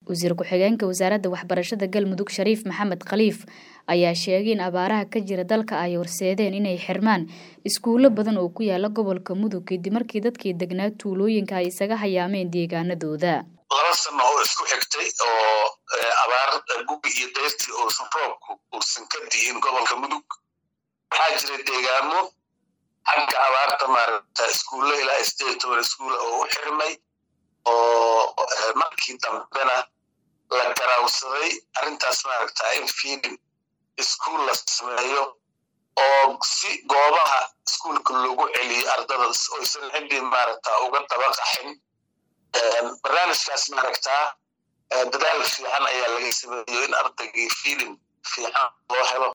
wasiir ku-xigeenka wasaaradda waxbarashada galmudug shariif maxamed khaliif ayaa sheegay in abaaraha ka jira dalka ay horseedeen inay xirmaan iskuulo badan oo ku yaala gobolka mudug kadib markii dadkii degnaa tuulooyinka ay isaga hayaameen deegaanadooda laba sano oo isku xigtay oo abaar gubi iyo dayrtii uusan roobku uusan ka di'in gobolka mudug waxaa jira deegaamo xagga abaarta maaragta iskuulle ilaa sideed toban iskuula oo u xirmay oo markii dambena la garaawsaday arrintaas maaragta in fiidin iskuul la sameeyo oo si goobaha iskuulka loogu celiyo ardada oysan ciddii maaragta uga daba qaxin barnaamijkaas maaragtaa dadaal fiican ayaa laga sameeyo in ardaygii fiidin fiican loo helo